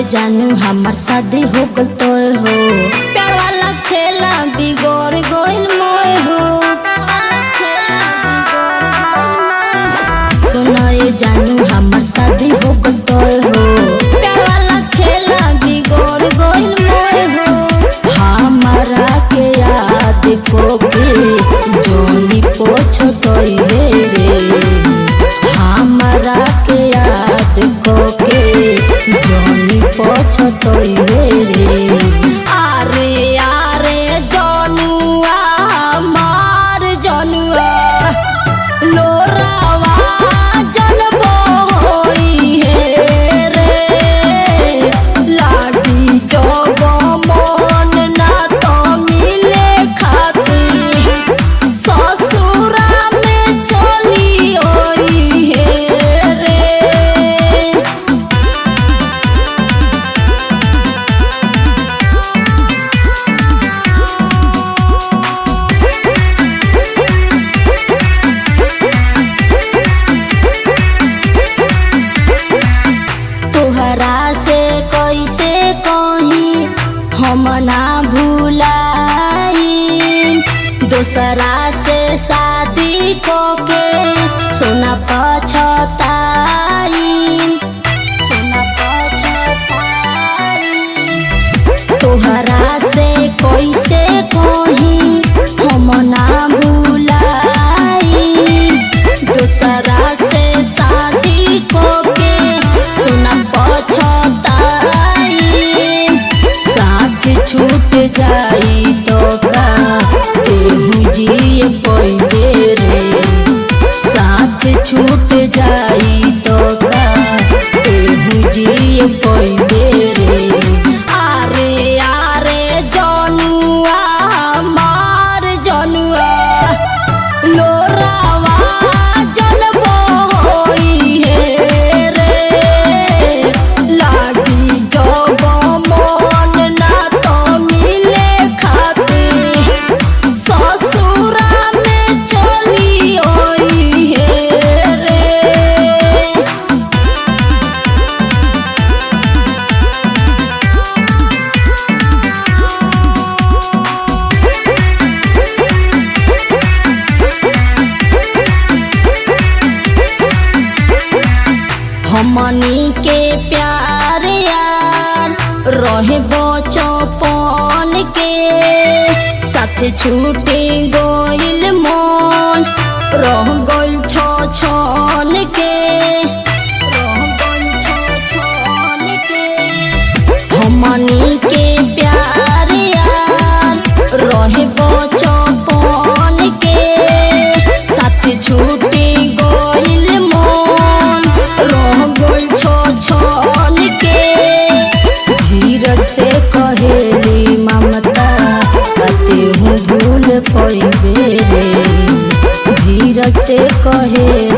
जानू हमार शादी हो गल तो हो प्यार वाला खेला बिगड़ गइल मोय हो सुनो ये जानू हमार शादी हो गल तो हो प्यार वाला खेला बिगड़ गइल मोय हो हमारा के याद को के जोनी पोछो तोइले रे हमरा के याद को के जोनी पोछो तोइले रे आरे आरे जनुआ मार जनुआ लोरावा जनबो होई हे रे लागी जब मन ना तो मिले खातिर ससुरा में चली ओई हे रे तोहरा से कैसे कही हम ना भूलाई दोसरा से शादी को के सोना पछताई सोना पछताई तोहरा से कैसे कही हम ना भूलाई दूसरा से शादी को के सुना पछताई साथ छूट जाई तो का तेहू जिए पहिले रे साथ छूट जाई तो का तेहू जिए पहिले रे आरे आरे जनुआ मार जनुआ लोरावा जनबो होई हे रे लागी जब मन ना तो मिले खातिर ससुरा में चली ओई हे रे हमनी के प्यार यार रहे बचपन के साथ छूटे गइल मन रह गइल छ छन के रह गइल छ छन के हमनी के प्यार यार रहे बचपन के साथ छूटे गइल मन रह गइल छ छन के धीरज से कहेली ममता कते हूँ भूल पइबे रे धीरज से कहेली